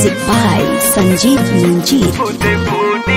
Music by Sanjeev Manjeet.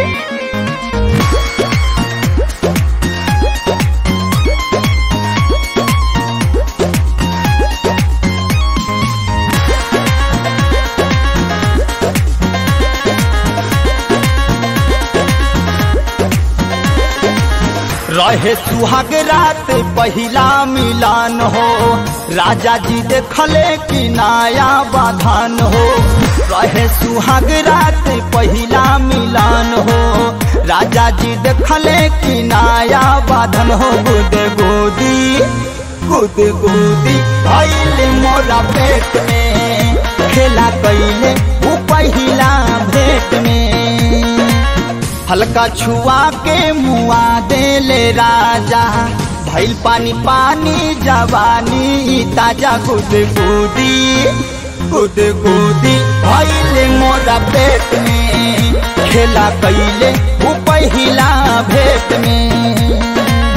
रहे सुहाग रात पहिला मिलान हो राजा जी देखले कि नया बाधान हो रहे सुहाग रात पहिला मिलान हो राजा जी देखले कि नया बाधन हो गुद गोदी गुद गोदी भैल मोरा पेट में खेला कैले वो पहिला भेट में हल्का छुआ के मुआ देले राजा भैल पानी पानी जवानी ताजा गुद गुदी गुद गुदी भैल मोरा पेट में खेला कैले वो पहिला भेट में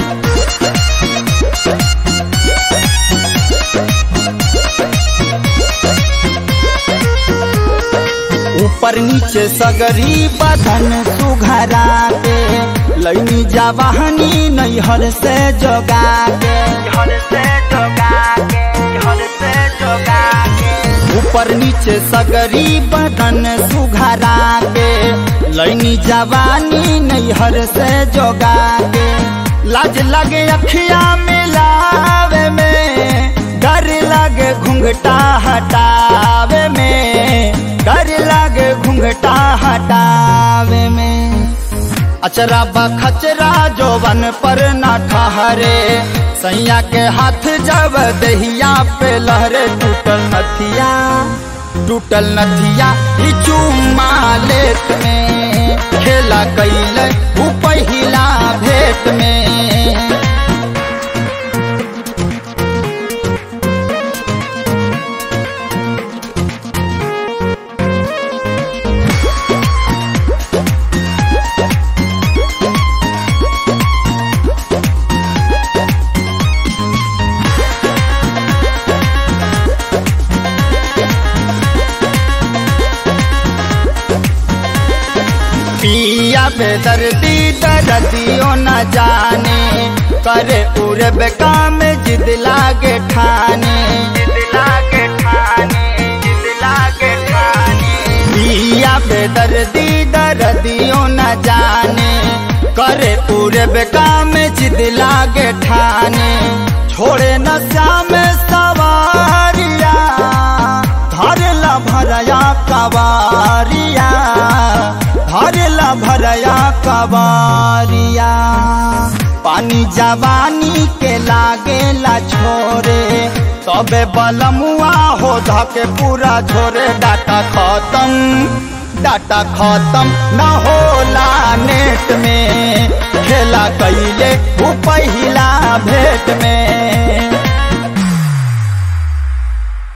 ऊपर नीचे सगरी बदन सुघरा के लैनी जवाहनी नैहर से जोगा के हर से जोगा के हर से जोगा के ऊपर नीचे सगरी बदन सुघरा के लैनी जवानी नैहर से जोगा के लाज लगे अखिया मिलावे में डर लगे घुंघटा हटावे में डर लगे घुंघटा हटावे में अचरा बखचरा जोवन पर न ठहरे सैया के हाथ जब दहिया पे लहरे टूटल नथिया टूटल नथिया ई चुम्मा लेत में खेला कैले ऊ पहिला भेट में पिया बेदर्दी दर्दियों न जाने करे उरे बेकाम जिद लागे ठाने जिद लागे ठाने जिद लागे ठाने पिया बेदर्दी दर्दियों न जाने करे उरे बेकाम जिद लागे ठाने छोड़े न श्याम सवारिया धरला भरया कवारिया भरला भरया कवारिया पानी जवानी के लागेला छोरे तबे बलमुआ हो धके पूरा छोरे डाटा खत्म डाटा खत्म न होला नेट में खेला कैले ऊ पहिला भेट में